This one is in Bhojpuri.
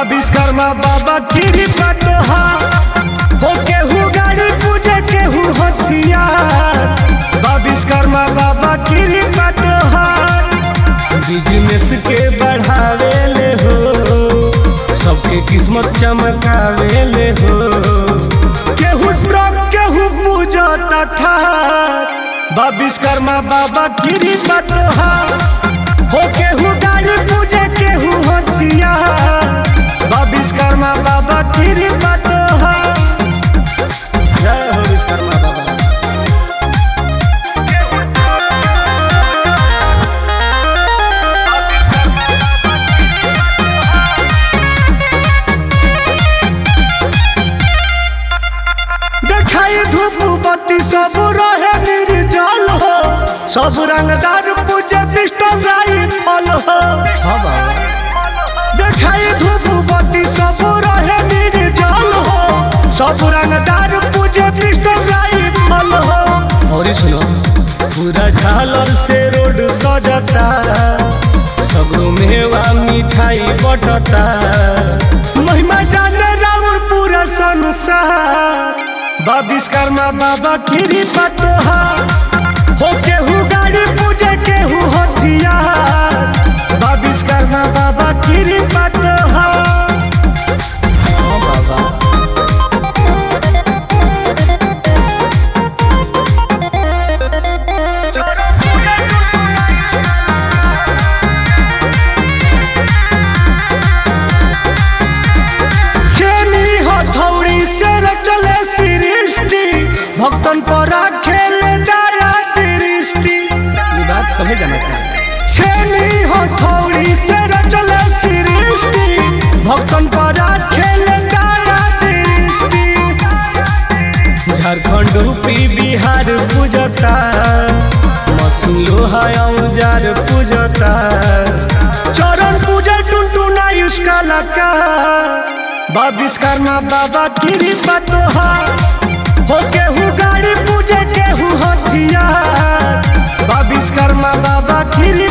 बा विश्वकर्मा बाबा गिरी पटोहा हो केहू गाड़ी पूजे केहू हथियार बा विश्वकर्मा बाबा गिरी पटोहा बिजनेस के बढ़ावे ले हो सबके किस्मत चमकावे ले हो केहू ट्रक केहू पूजा तथा बा विश्वकर्मा बाबा गिरी पटोहा हो केहू गाड़ी पूजे केहू हथियार बा विश्वकर्मा बाबा गिरी पटोहा जय हो विश्वकर्मा बाबा देखाई धूप बत्ती सब रहे निर्जल हो सब रंगदार पूजे पिस्टल राइफल हो देखाई धूप बत्ती सब रहे निर्जल हो सब रंगदार पूजे पिस्टल राइफल हो और सुनो पूरा झालर से रोड सजता सगरो मेवा मिठाई बटता महिमा जाने राउर पूरा संसार बा विश्वकर्मा बाबा गिरी पटोहा हो केहू गाड़ी पूजे केहू हथियार बा विश्वकर्मा बाबा गिरी पटोहा हाँ बाबा छेनी हथौड़ी से चले सृष्टि भक्तन पर खेले दया दृष्टि ये बात समझ जाना चाहिए छेनी हथौड़ी से चले सृष्टि भक्तन पर खेले दया दृष्टि झारखंड यूपी बिहार पूजता मशीन लोहा औजार पूजता चरण पूजा टुनटुना उसका लका बा विश्वकर्मा बाबा गिरी पतोहा हो केहू गाड़ी पूजे केहू हथियार बा विश्वकर्मा बाबा गिरी